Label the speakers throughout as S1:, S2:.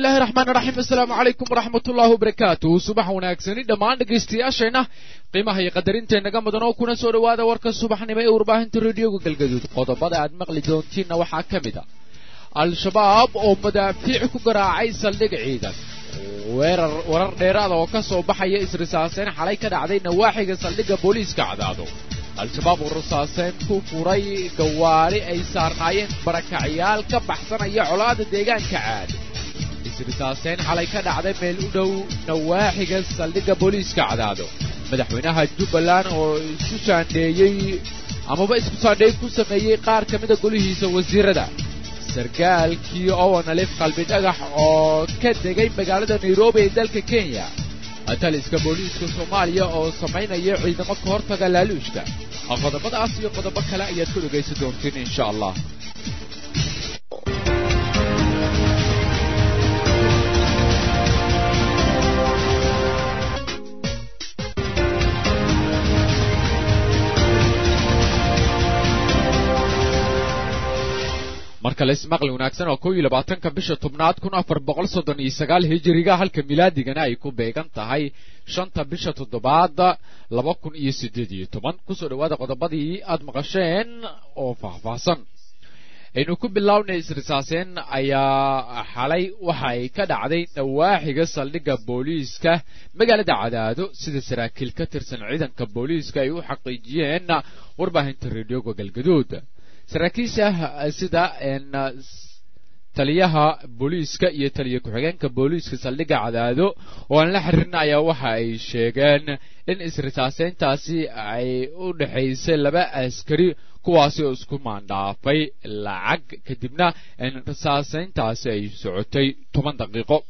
S1: bismillahi raxmaan raxiim assalaamu calaykum waraxmat ullaahi wabarakaatu subax wanaagsani dhammaan dhegaystayaasheenna qiimaha iyo qadarinteennnaga mudan oo kuna soo dhowaada warka subaxnimo ee warbaahinta rediyoga galgaduud qodobada aad maqli doontiinna waxaa ka mid a al-shabaab oo madaafiic ku garaacay saldhig ciidan weerar warar dheeraada oo ka soo baxaya isrisaaseyn xalay ka dhacday nawaaxiga saldhigga booliiska cadaado al-shabaab oo rasaaseyn ku furay gawaari ay saarnaayeen barakacyaal ka baxsanaya colaada deegaanka caad isrisaaseyn xalay ka dhacday meel u dhow nawaaxiga saldhigga booliiska cadaado madaxweynaha jubbaland oo isku saandheeyey amaba isku saandheey ku sameeyey qaar ka mida golihiisa wasiirada sarkaalkii owanalif qalbi dhagax oo ka degay magaalada nairobi ee dalka kenya taliska booliiska soomaaliya oo samaynaya ciidamo ka hortaga laaluushka qodobadaas iyo qodobo kale ayaad ku dhegaysan doontiin insha allah marka la ismaqli wanaagsan oo kow iyo labaatanka bisha tobnaad kun afar boqol soddon iyo sagaal hijiriga halka milaadigana ay ku beegan tahay shanta bisha toddobaad laba kun iyo siddeed iyo toban kusoo dhowaada qodobadii aad maqasheen oo faahfaahsan aynu ku bilownay isrisaaseen ayaa xalay waxa ay ka dhacday nawaaxiga saldhigga booliiska magaalada cadaado sida saraakiil ka tirsan ciidanka booliiska ay u xaqiijiyeen warbaahinta reedioga galgaduud saraakiisha sida taliyaha booliiska iyo taliya ku-xigeenka booliiska saldhigga cadaado oo aan la xiriirna ayaa waxa ay sheegeen in isrisaaseyntaasi ay u dhexaysay laba askari kuwaasi oo isku maandhaafay lacag kadibna risaaseyntaasi ay socotay toban daqiiqo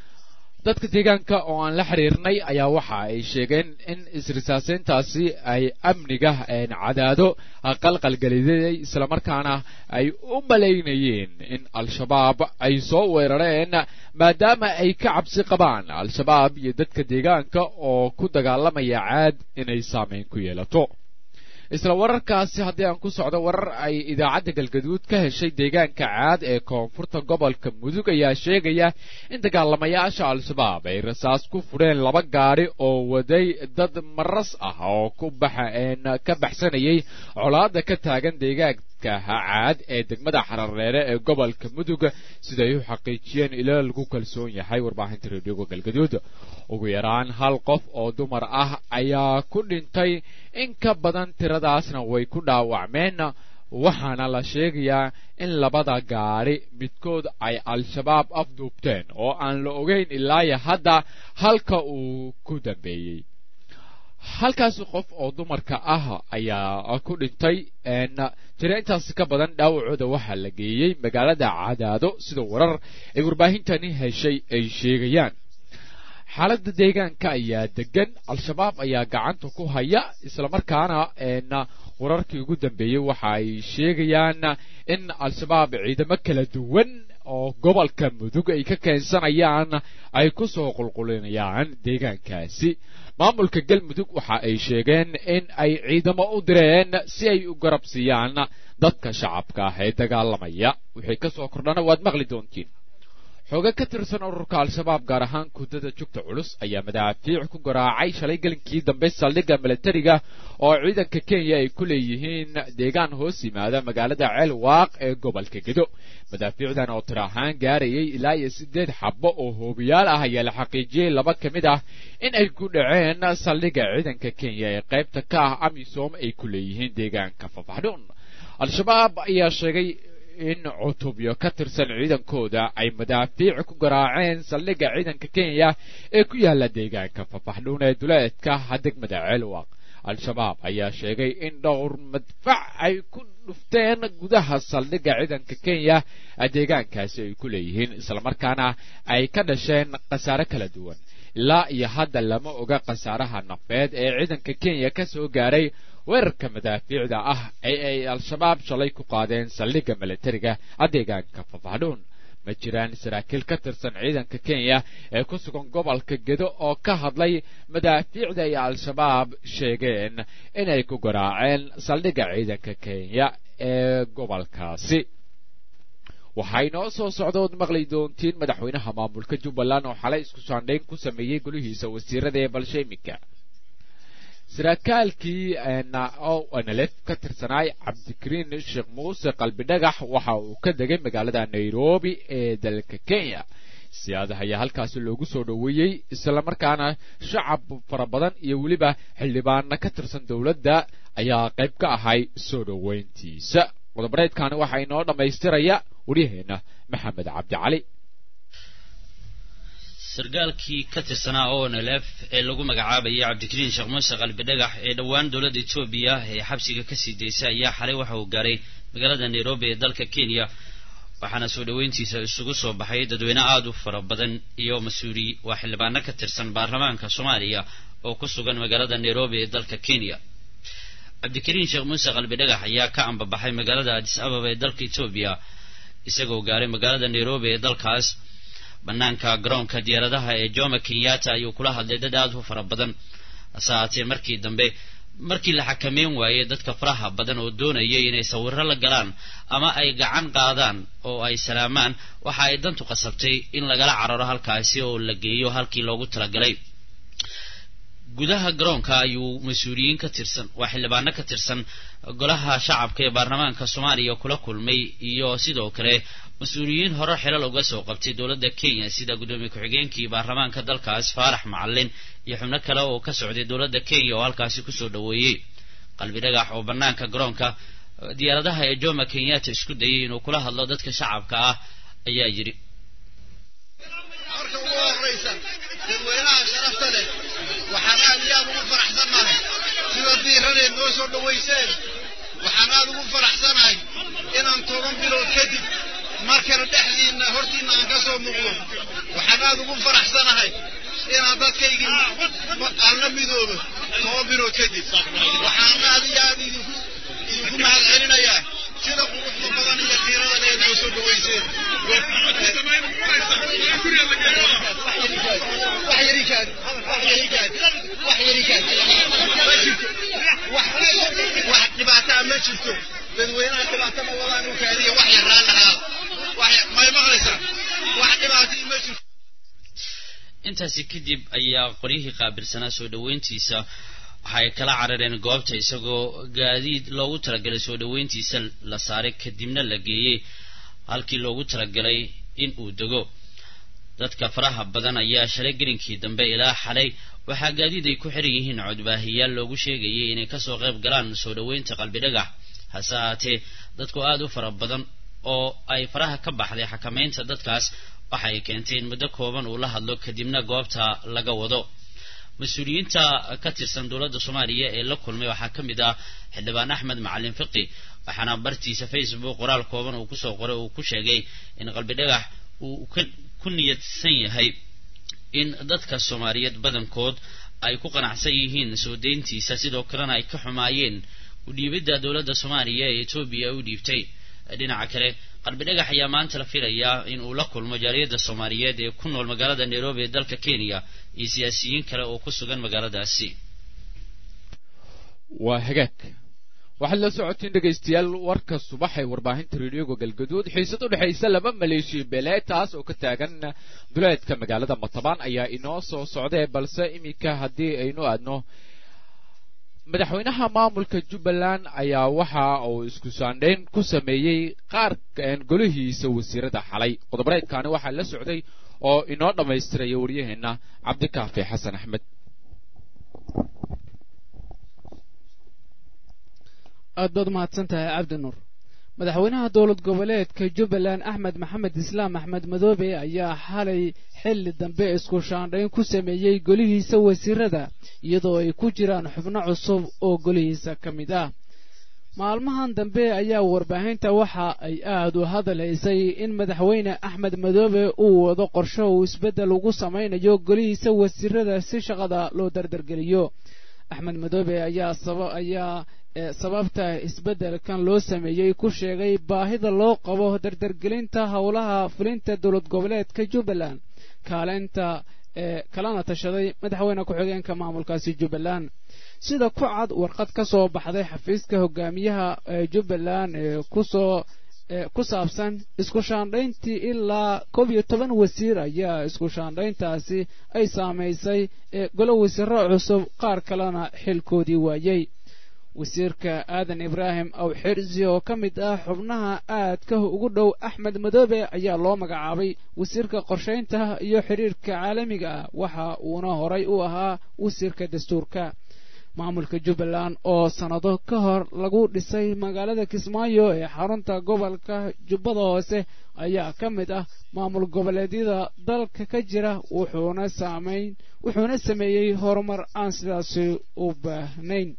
S1: dadka deegaanka oo aan la xiriirnay ayaa waxa ay sheegeen in isrisaaseyntaasi ay amniga cadaado qalqalgeliday islamarkaana ay u malaynayeen in al-shabaab ay soo weerareen maadaama ay ka cabsi qabaan al-shabaab iyo dadka deegaanka oo ku dagaalamaya caad inay saameyn ku yeelato isla wararkaasi haddii aan ku socdo warar ay idaacadda galgaduud ka heshay deegaanka caad ee koonfurta gobolka mudug ayaa sheegaya in dagaalamayaasha al-shabaab ay rasaas ku fudheen laba gaadhi oo waday dad maras ah oo ka baxsanayay colaada ka taagan deegaanka caad ee degmada xarareere ee gobolka mudug siday u xaqiijiyeen ilaa lagu kalsoon yahay warbaahinta reedioga galgaduud ugu yaraan hal qof oo dumar ah ayaa ku dhintay in ka badan tiradaasna way ku dhaawacmeen waxaana la sheegayaa in labada gaadhi midkood ay al-shabaab afduubteen oo aan la ogeyn ilaayo hadda halka uu ku dambeeyey halkaasi qof oo dumarka ah ayaa ku dhintay jira intaasi ka badan dhaawacooda waxaa la geeyey magaalada cadaado sida warar ay warbaahintani heshay ay sheegayaan xaaladda deegaanka ayaa degan al-shabaab ayaa gacanta ku haya islamarkaana wararkii ugu dambeeyey waxa ay sheegayaan in al-shabaab ciidamo kala duwan oo gobolka mudug ay ka keensanayaan ay ku soo qulqulinayaan deegaankaasi maamulka galmudug waxa ay sheegeen in ay ciidamo u direen si ay u garab siiyaan dadka shacabka ah ee dagaalamaya wixii ka soo kordhana waad maqli doontiin xooga ka tirsan ururka al-shabaab gaar ahaan kuddada jugta culus ayaa madaafiic ku garaacay shalay gelinkii dambe saldhigga milatariga oo ciidanka kenya ay ku leeyihiin deegaan hoos yimaada magaalada ceel waaq ee gobolka gedo madaafiicdan oo tir ahaan gaarayay ilaa iyo siddeed xabbo oo hoobiyaal ah ayaa la xaqiijiyey laba ka mid ah in ay ku dhaceen saldhigga ciidanka kenya ee qaybta ka ah amisom ay ku leeyihiin deegaanka fafaxdhuun al-shabaab ayaa sheegay in cutubyo ka tirsan ciidankooda ay madaafiic ku garaaceen saldhigga ciidanka kenya ee ku yaala deegaanka fafaxdhuun ee duleedka degmada ceelwaq al-shabaab ayaa sheegay in dhowr madfac ay ku dhufteen gudaha saldhigga ciidanka kenya deegaankaasi ay ku leeyihiin islamarkaana ay ka dhasheen khasaare kala duwan ilaa iyo hadda lama oga khasaaraha nafeed ee ciidanka kenya ka soo gaaray weerarka madaafiicda ah ee ay al-shabaab shalay ku qaadeen saldhigga milatariga deegaanka fafaxdhuun ma jiraan saraakiil ka tirsan ciidanka kenya ee ku sugan gobolka gedo oo ka hadlay madaafiicda ay al-shabaab sheegeen inay ku garaaceen saldhigga ciidanka kenya ee gobolkaasi waxaa inoo soo socda ood maqli doontiin madaxweynaha maamulka jubbaland oo xalay isku saandhayn ku sameeyey golihiisa wasiirada ee balshe iminka saraaaalkii nlf ka tirsanaay cabdikariin sheekh muuse qalbidhagax waxa uu ka degay magaalada nairobi ee dalka kenya siyaadaha ayaa halkaasi loogu soo dhoweeyey islamarkaana shacab fara badan iyo weliba xildhibaana ka tirsan dowladda ayaa qayb ka ahay soo dhoweyntiisa qodobareedkani waxaa inoo dhammaystiraya waryaheena maxamed cabdicali
S2: sargaalkii ka tirsanaa o n l f ee lagu magacaabayay cabdikariin sheekh muuse qalbidhagax ee dhowaan dowladda etoobiya ee xabsiga kasii daysay ayaa xalay waxa uu gaaray magaalada nairobi ee dalka kenya waxaana soo dhoweyntiisa isugu soo baxay dadweyne aada u fara badan iyo mas-uuli waa xildhibaano ka tirsan baarlamaanka soomaaliya oo ku sugan magaalada nairobi ee dalka kenya cabdikariin sheekh muuse qalbidhagax ayaa ka ambabaxay magaalada adis ababa ee dalka etoobiya isagoo gaaray magaalada nairobi ee dalkaas banaanka garoonka diyaaradaha ee joma kenyatta ayuu kula hadlay dad aada u fara badan hase haatee markii dambe markii la xakameyn waayey dadka faraha badan oo doonayay inay sawiro la galaan ama ay gacan qaadaan oo ay salaamaan waxa ay dantu qasabtay in lagala cararo halkaasi oo la geeyo halkii loogu talagalay gudaha garoonka ayuu mas-uuliyiin ka tirsan waa xildhibaano ka tirsan golaha shacabka ee baarlamaanka soomaaliya kula kulmay iyo sidoo kale mas-uuliyiin hore xilal uga soo qabtay dowladda kenya sida guddoomiye ku-xigeenkii baarlamaanka dalkaas faarax macalin iyo xubno kale oo ka socday dowladda kenya oo halkaasi kusoo dhoweeyey qalbi dhagax oo banaanka garoonka diyaaradaha ee joma kenyatta isku dayay inuu kula hadlo dadka shacabka ah ayaa yidhi
S3: marka ugu horraysa dadweynaha sharafta leh waxaan aad iyo aad ugu faraxsannahay sida diiraneed noo soo dhowayseen waxaan aad ugu faraxsanahay inaan toban bilood kadib mar kale dhexdiinna hortiinna aan ka soo muuqdo waxaan aad ugu faraxsanahay inaan dadkaygii alna midoobo toban bilood kadib waxaan aad iyo aad idinku idinku mahad celinayaa sida quruxda badan iyo qiirada leed noo soo dhowayseen wax dhibaataa ma jirto dadweynaha dhibaato ma wadaan u kaadiya wax yaraan lahaa may maqlaysaa wax dhibaatii ma jirto
S2: intaasi kadib ayaa qoryihii qaabilsanaa soo dhoweyntiisa waxay kala carareen goobta isagoo gaadiid loogu talagalay soo dhoweyntiisa la saaray kadibna la geeyey halkii loogu talagalay in uu dego dadka faraha badan ayaa shalay gelinkii dambe ilaa xalay waxaa gaadiid ay ku xiran yihiin codbaahiyaal loogu sheegayay inay kasoo qayb galaan soo dhoweynta qalbidhagax hase ahaatee dadku aada u fara badan oo ay faraha ka baxday xakamaynta dadkaas waxa ay keentay in muddo kooban uu la hadlo kadibna goobta laga wado mas-uuliyiinta ka tirsan dowladda soomaaliya ee la kulmay waxaa ka mid ah xildhibaan axmed macalin fiqi waxaana bartiisa facebook qoraal kooban uu kusoo qoray uu ku sheegay in qalbidhagax uu ku niyadsan yahay in dadka soomaaliyeed badankood ay ku qanacsan yihiin soo deyntiisa sidoo kalena ay ka xumaayeen udhiibidda dowladda soomaaliya ee etoobiya u dhiibtay dhinaca kale qalbidhagax ayaa maanta la filayaa in uu la kulmo jaaliyadda soomaaliyeed ee ku nool magaalada nairobi ee dalka kenya iyo siyaasiyiin kale oo ku sugan magaaladaasi
S1: waa hagaag waxaad la socotiin dhegaystayaal warka subax ee warbaahinta reediyoga galgaduud xiisad u dhexaysa laba maleeshiya beeleed taas oo ka taagan duleedka magaalada matabaan ayaa inoo soo socdee balse iminka haddii aynu aadno madaxweynaha maamulka jubbaland ayaa waxa uu isku saandhayn ku sameeyey qaar golihiisa wasiirada xalay qodobareedkaani waxaa la socday oo inoo dhammaystiraya waryaheena cabdikaafi xasan axmed
S4: aad baad umahadsan tahay cabdi nuur madaxweynaha dowlad goboleedka jubbaland axmed maxamed islaam axmed madoobe ayaa xalay xilli dambe isku shaandhayn ku sameeyey golihiisa wasiirada iyadoo ay ku jiraan xubno cusub oo golihiisa ka mid ah maalmahan dambe ayaa warbaahinta waxa ay aad u hadalhaysay in madaxweyne axmed madoobe uu wado qorsho uu isbeddel ugu samaynayo golihiisa wasiirada si shaqada loo dardargeliyo axmed madoobe ayaa ayaa sababta isbeddelkan loo sameeyey ku sheegay baahida loo qabo dardargelinta howlaha fulinta dowlad goboleedka jubbaland kaalinta ee kalana tashaday madaxweyne ku-xigeenka maamulkaasi jubbaland sida ku cad warqad ka soo baxday xafiiska hogaamiyaha jubbaland ee kusoo ku saabsan isku shaandhayntii ilaa koob iyo toban wasiir ayaa isku shaandhayntaasi ay saamaysay golo wasiiro cusub qaar kalena xilkoodii waayey wasiirka aadan ibraahim aw xirsi oo ka mid ah xubnaha aadka ugu dhow axmed madoobe ayaa loo magacaabay wasiirka qorshaynta iyo xiriirka caalamiga ah waxa uuna horay u ahaa wasiirka dastuurka maamulka jubbaland oo sannado ka hor lagu dhisay magaalada kismaayo ee xarunta gobolka jubbada hoose ayaa ka mid ah maamul goboleedyada dalka ka jira wuxuuna saamayn wuxuuna sameeyey horumar aan sidaasi u baahnayn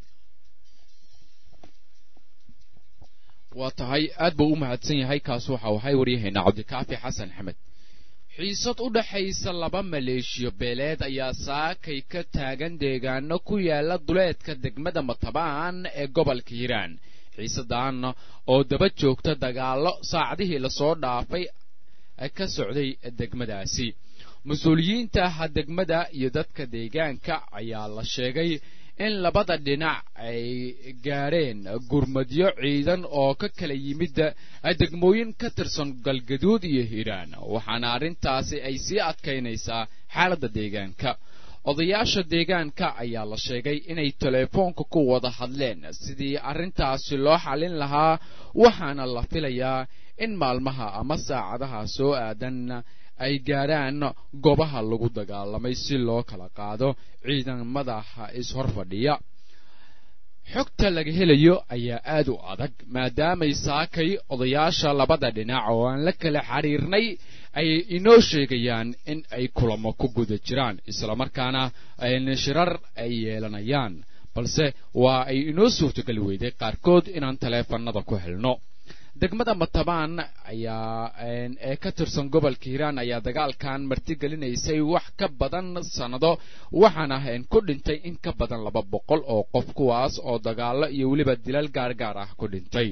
S1: waa tahay aad buu u mahadsan yahay kaas waxa waxay waryahaynaa cabdikaafi xasan axmed xiisad u dhaxaysa laba maleeshiyo beeleed ayaa saakay ka taagan deegaano ku yaala duleedka degmada matabaan ee gobolka hiiraan xiisadan oo daba joogta dagaallo saacadihii lasoo dhaafay ka socday degmadaasi mas-uuliyiinta degmada iyo dadka deegaanka ayaa la sheegay in labada dhinac ay gaadheen gurmadyo ciidan oo ka kala yimid degmooyin ka tirsan galgaduud iyo hiiraan waxaana arrintaasi ay sii adkaynaysaa xaaladda deegaanka odayaasha deegaanka ayaa la sheegay inay teleefoonka ku wada hadleen sidii arrintaasi loo xallin lahaa waxaana la filayaa in maalmaha ama saacadaha soo aadan ay gaadhaan goobaha lagu dagaalamay si loo kala qaado ciidamada is-hor fadhiya xogta laga helayo ayaa aad u adag maadaamay saakay odayaasha labada dhinac oo aan la kala xiriirnay ay inoo sheegayaan in ay kulamo ku guda jiraan islamarkaana shirar ay yeelanayaan balse waa ay inoo suurtogeli weyday qaarkood inaan taleefanada ku helno degmada matabaan ayaa ee ka tirsan gobolka hiiraan ayaa dagaalkan martigelinaysay wax ka badan sannado waxaana ku dhintay in ka badan laba boqol oo qof kuwaas oo dagaallo iyo weliba dilal gaargaar ah ku dhintay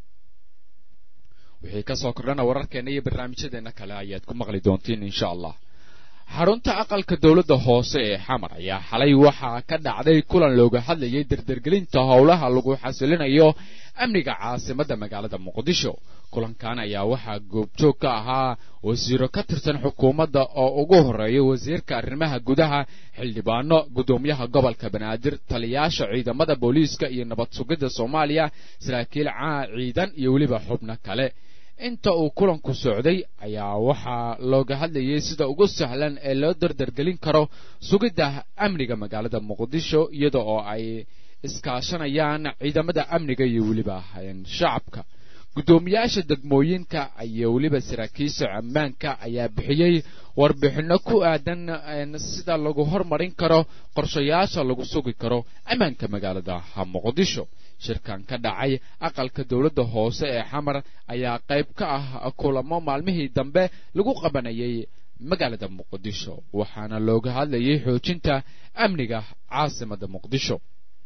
S1: wixii kasoo kordhana wararkeena iyo barnaamijyadeena kale ayaad ku maqli doontiin insha allah xarunta aqalka dowladda hoose ee xamar ayaa xalay waxaa ka dhacday kulan looga hadlayay dardargelinta howlaha lagu xasilinayo amniga caasimadda magaalada muqdisho kulankan ayaa waxaa goobjoog ka ahaa wasiiro ka tirsan xukuumadda oo ugu horeeya wasiirka arrimaha gudaha xildhibaano guddoomiyaha gobolka banaadir taliyaasha ciidamada booliiska iyo nabad sugidda soomaaliya saraakiil caa ciidan iyo weliba xubno kale inta uu kulanku socday ayaa waxaa looga hadlayay sida ugu sahlan ee loo dardargelin karo sugidda amniga magaalada muqdisho iyada oo ay iskaashanayaan ciidamada amniga iyo weliba shacabka guddoomiyaasha degmooyinka iyo weliba saraakiisha ammaanka ayaa bixiyey warbixinno ku aadan sida lagu hormarin karo qorshayaasha lagu sugi karo ammaanka magaalada muqdisho shirkan ka dhacay aqalka dowladda hoose ee xamar ayaa qayb ka ah kulamo maalmihii dambe lagu qabanayay magaalada muqdisho waxaana looga hadlayay xoojinta amniga caasimada muqdisho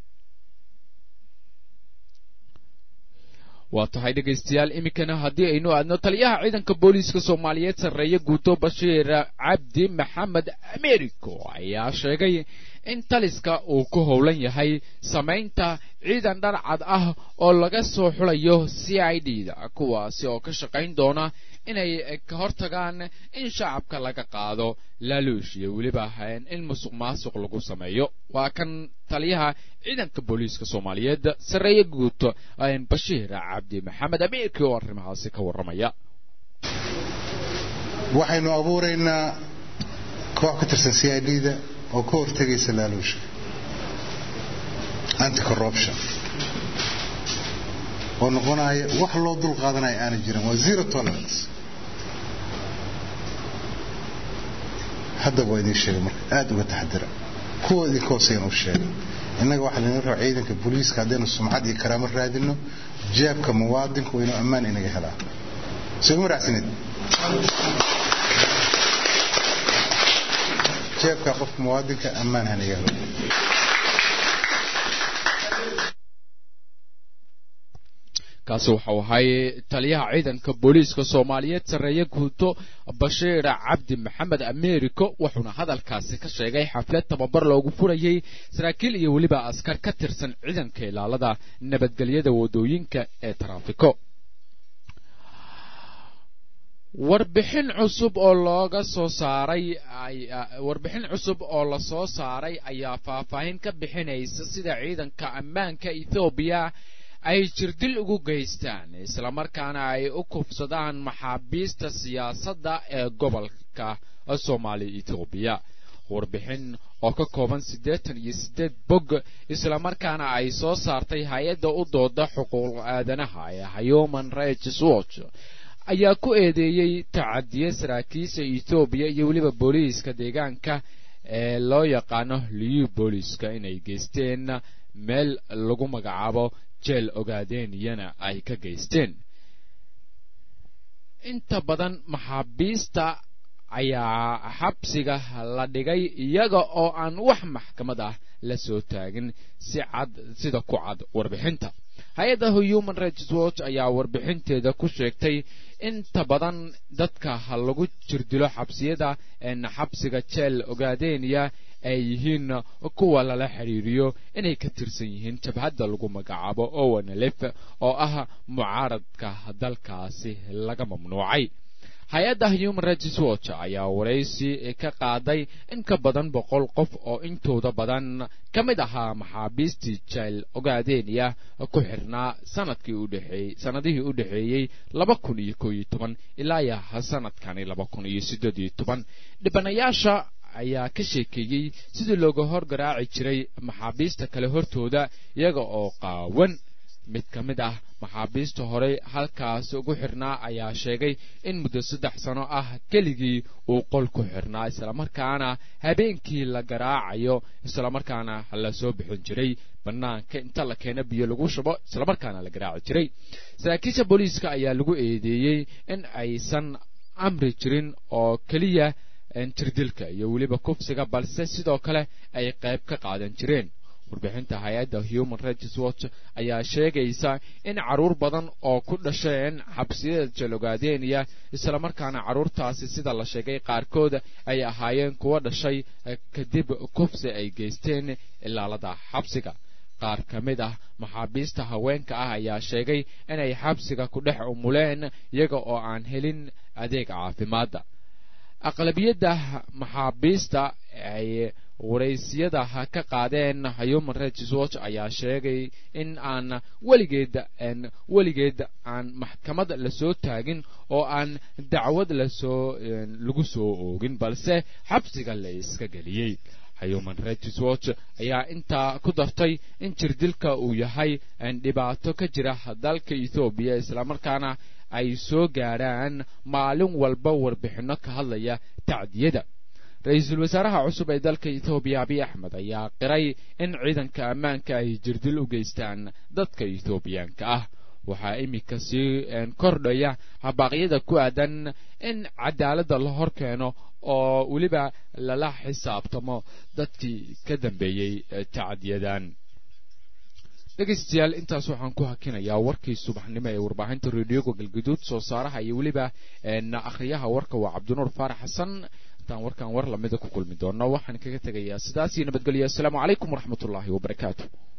S1: waa tahay dhegaystayaal iminkana haddii aynu aadno taliyaha ciidanka booliiska soomaaliyeed sarreeye guuto bashiir cabdi maxamed americo ayaa sheegay in taliska uu ku howlan yahay samaynta ciidan dharcad ah oo laga soo xulayo c i d da kuwaasi oo ka shaqayn doona inay ka hortagaan in shacabka laga qaado laaluush iyo weliba in musuq maasuq lagu sameeyo waa kan taliyaha ciidanka booliiska soomaaliyeed sarreeye guud bashiir cabdi maxamed ameerki oo arrimahaasi ka warramaya
S5: waxaynu abuuraynaa koox ka tirsan c i d da oo ka hortegaysa laaluusha anti corruption oo noqonaya wax loo dul qaadanaya aanay jirin waa zero tolerance haddaba waa idin sheegay marka aada uga taxadira kuwa idinka hooseyan u sheegay innaga waxaa laynoo raba ciidanka booliiska haddaynu sumcad iyo karaamo raadino jeebka muwaadinku waa inuu ammaan inaga helaa soogama raacsanid jeebka qofka muwaadinka ammaan hanaga helo
S1: kaasi waxau ahay taliyaha ciidanka booliiska soomaaliyeed sarreeye guuto bashiir cabdi maxamed americo wuxuuna hadalkaasi ka sheegay xaflad tababar loogu furayey saraakiil iyo weliba askar ka tirsan ciidanka ilaalada nabadgelyada wadooyinka ee taraafiko warbixin cusub oo looga soo saaray warbixin cusub oo la soo saaray ayaa faahfaahin ka bixinaysa sida ciidanka ammaanka ethoobiya ay jirdil ugu geystaan islamarkaana ay u kufsadaan maxaabiista siyaasadda ee gobolka soomaaliya ethoobiya warbixin oo ka kooban siddeetan iyo siddeed bog islamarkaana ay soo saartay hay-adda u dooda xuquuq aadanaha ee human rights watch ayaa ku eedeeyey tacadiye saraakiisha ethoobiya iyo weliba booliiska deegaanka ee loo yaqaano liyu booliiska inay geysteen meel lagu magacaabo jeel ogaadeeniyana ay ka geysteen inta badan maxaabiista ayaa xabsiga la dhigay iyaga oo aan wax maxkamad ah la soo taagin si cad sida ku cad warbixinta hay-adda human rights watch ayaa warbixinteeda ku sheegtay inta badan dadka lagu jirdilo xabsiyada xabsiga jeel ogaadeniya ay yihiin kuwa lala xidhiiriyo inay ka tirsan yihiin jabhadda lagu magacaabo owanlef oo ah mucaaradka dalkaasi laga mamnuucay hay-adda human rights watch ayaa waraysi ka qaaday in ka badan boqol qof oo intooda badan ka mid ahaa maxaabiistii jeel ogaadeniya ku xirnaa sanadkii udhexeeyey sanadihii u dhexeeyey laba kun iyo koo iyo toban ilaa ya sanadkani laba kun iyo siddeed iyo toban dhibanayaasha ayaa ka sheekeeyey sidii looga hor garaaci jiray maxaabiista kale hortooda iyaga oo qaawan mid ka mid ah maxaabiista horey halkaas ugu xirnaa ayaa sheegay in muddo saddex sano ah keligii uu qol ku xirnaa islamarkaana habeenkii la garaacayo islamarkaana la soo bixin jiray bannaanka inta la keena biyo lagu shubo islamarkaana la garaaci jiray saraakiisha booliiska ayaa lagu eedeeyey in aysan amri jirin oo keliya jirdilka iyo weliba kufsiga balse sidoo kale ay qayb ka qaadan jireen warbixinta hay-adda human rights watch ayaa sheegaysa in caruur badan oo ku dhasheen xabsiyada jalogaadeniya islamarkaana caruurtaasi sida la sheegay qaarkood ay ahaayeen kuwa dhashay kadib kufsi ay geysteen ilaalada xabsiga qaar ka mid ah maxaabiista haweenka ah ayaa sheegay inay xabsiga ku dhex umuleen iyaga oo aan helin adeeg caafimaadda aqlabiyadda maxaabiista ay waraysiyada ka qaadeen human rights watch ayaa sheegay in aan weligeed weligeed aan maxkamad lasoo taagin oo aan dacwad lasoo lagu soo oogin balse xabsiga la iska geliyey human rights watch ayaa intaa ku dartay in jirdilka uu yahay dhibaato ka jira dalka ethoobiya islamarkaana ay soo gaadhaan maalin walba warbixinno ka hadlaya tacdiyada ra-iisul wasaaraha cusub ee dalka ethoobiya abiy axmed ayaa qiray in ciidanka ammaanka ay jirdil u geystaan dadka ethoobiyaanka ah waxaa iminka sii kordhaya habaaqyada ku aadan in cadaaladda la hor keeno oo weliba lala xisaabtamo dadkii ka dambeeyey tacdiyadan dhegaystayaal intaas waxaan ku hakinayaa warkii subaxnimo ee warbaahinta reediyoga galguduud soo saaraha iyo weliba akhriyaha warka waa cabdinuur faarax xasan intaan warkan war lamida ku kulmi doono waxaan kaga tegayaa sidaas iyo nabadgelyo assalaamu calaykum waraxmatullaahi wabarakaatu